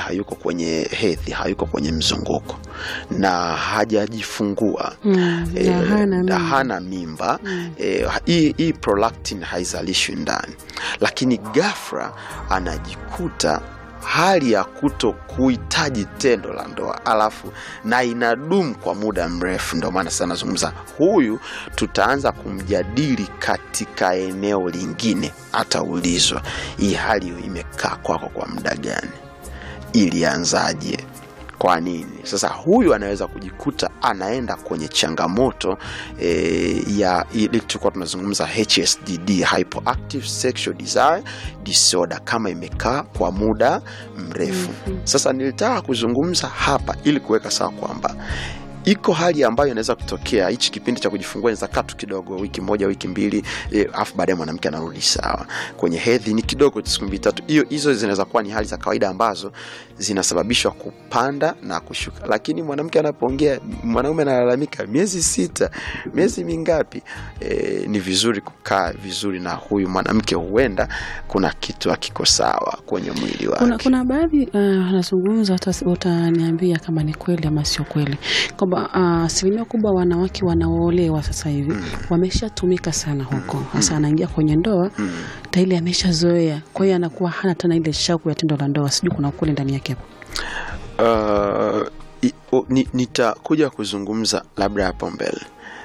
hayuko kwenye hedhi, hayuko kwenye mzunguko na hajajifungua Mm, eh, na hana na mimba. hana mimba eh, hii hii prolactin haizalishwi ndani, lakini ghafla anajikuta hali ya kuto kuhitaji tendo la ndoa alafu na inadumu kwa muda mrefu. Ndio maana sana nazungumza huyu, tutaanza kumjadili katika eneo lingine, ataulizwa hii hali imekaa kwako kwa muda gani, ilianzaje, kwa nini sasa huyu anaweza kujikuta anaenda kwenye changamoto e, ya ile tulikuwa tunazungumza HSDD, hypoactive sexual desire disorder, kama imekaa kwa muda mrefu. Sasa nilitaka kuzungumza hapa ili kuweka sawa kwamba iko hali ambayo inaweza kutokea hichi kipindi cha kujifungua inaweza kaa tu kidogo wiki moja wiki mbili eh, alafu baadaye mwanamke anarudi sawa kwenye hedhi ni kidogo siku mbili tatu hiyo hizo zinaweza kuwa ni hali za kawaida ambazo zinasababishwa kupanda na kushuka lakini mwanamke anapoongea mwanaume analalamika miezi sita miezi mingapi e, ni vizuri kukaa vizuri na huyu mwanamke huenda kuna kitu akiko sawa kwenye mwili wake Kuna, kuna baadhi uh, anazungumza uta- utaniambia kama ni kweli ama sio kweli kwamba ah, asilimia kubwa wanawake wanaoolewa sasa hivi wameshatumika sana huko hasa anaingia kwenye ndoa tayari ameshazoea kwa hiyo anakuwa hana tena ile shauku ya tendo la ndoa sijui kuna ukweli ndani yake hapo Uh, i- o- ni- nitakuja kuzungumza labda hapo mbele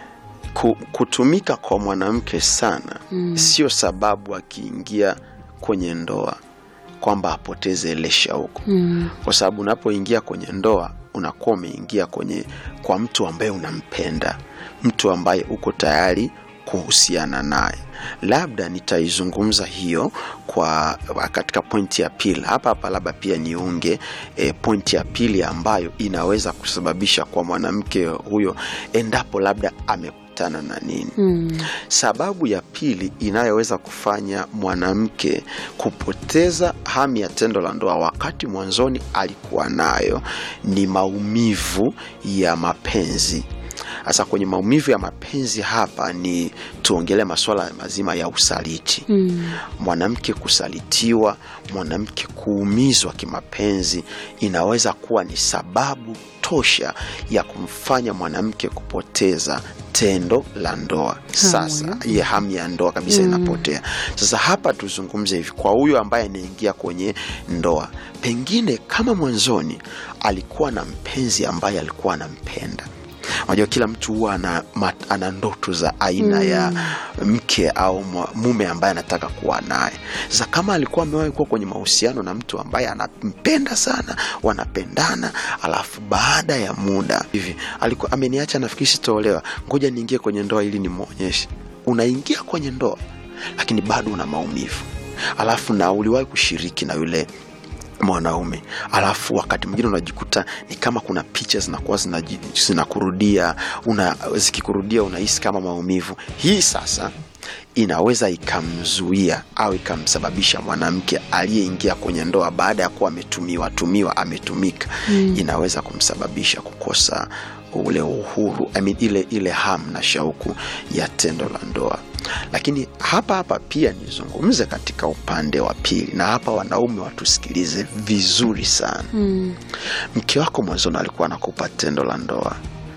Ku, kutumika kwa mwanamke sana mm. sio sababu akiingia kwenye ndoa kwamba apoteze ile shauku mm. kwa sababu unapoingia kwenye ndoa unakuwa umeingia kwenye kwa mtu ambaye unampenda mtu ambaye uko tayari kuhusiana naye labda nitaizungumza hiyo kwa katika pointi ya pili hapa hapa labda pia niunge e, pointi ya pili ambayo inaweza kusababisha kwa mwanamke huyo endapo labda amekutana na nini Mm. Sababu ya pili inayoweza kufanya mwanamke kupoteza hamu ya tendo la ndoa wakati mwanzoni alikuwa nayo ni maumivu ya mapenzi. Sasa kwenye maumivu ya mapenzi hapa ni tuongelee masuala mazima ya usaliti Mm. mwanamke kusalitiwa, mwanamke kuumizwa kimapenzi inaweza kuwa ni sababu tosha ya kumfanya mwanamke kupoteza tendo la ndoa. Sasa iye hamu ya ndoa kabisa inapotea. Sasa hapa tuzungumze hivi, kwa huyo ambaye anaingia kwenye ndoa, pengine kama mwanzoni alikuwa na mpenzi ambaye alikuwa anampenda unajua kila mtu huwa ana, ma- ana ndoto za aina mm. ya mke au mwa- mume ambaye anataka kuwa naye sasa kama alikuwa amewahi kuwa kwenye mahusiano na mtu ambaye anampenda sana wanapendana alafu baada ya muda hivi alikuwa ameniacha nafikiri sitaolewa ngoja niingie kwenye ndoa ili nimwonyeshe unaingia kwenye ndoa lakini bado una maumivu alafu na uliwahi kushiriki na yule mwanaume alafu wakati mwingine unajikuta ni kama kuna picha zinakuwa zinaji- zinakurudia una, zikikurudia unahisi kama maumivu hii sasa inaweza ikamzuia au ikamsababisha mwanamke aliyeingia kwenye ndoa baada ya kuwa ametumiwa tumiwa ametumika mm. inaweza kumsababisha kukosa ule uhuru I mean, ile, ile hamu na shauku ya tendo la ndoa lakini hapa hapa pia nizungumze katika upande wa pili na hapa wanaume watusikilize vizuri sana Mm. mke wako mwanzoni alikuwa anakupa tendo la ndoa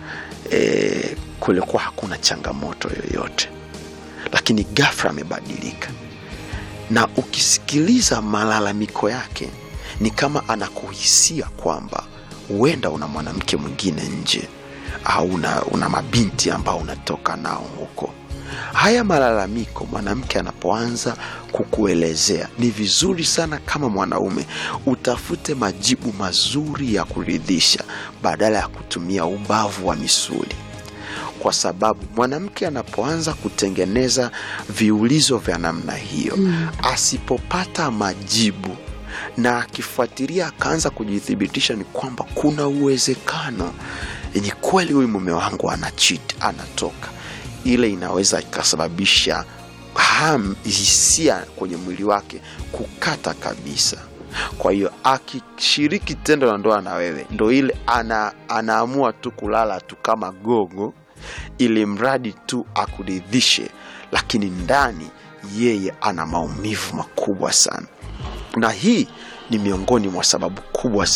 e, kulikuwa hakuna changamoto yoyote lakini ghafla amebadilika na ukisikiliza malalamiko yake ni kama anakuhisia kwamba huenda una mwanamke mwingine nje au una, una mabinti ambao unatoka nao huko haya malalamiko mwanamke anapoanza kukuelezea ni vizuri sana kama mwanaume utafute majibu mazuri ya kuridhisha badala ya kutumia ubavu wa misuli kwa sababu mwanamke anapoanza kutengeneza viulizo vya namna hiyo mm. asipopata majibu na akifuatilia akaanza kujithibitisha ni kwamba kuna uwezekano ni kweli huyu mume wangu ana cheat anatoka ile inaweza ikasababisha ham hisia kwenye mwili wake kukata kabisa kwa hiyo akishiriki tendo la ndoa na wewe ndo ile ana, anaamua tu kulala tu kama gogo ili mradi tu akuridhishe lakini ndani yeye ana maumivu makubwa sana na hii ni miongoni mwa sababu kubwa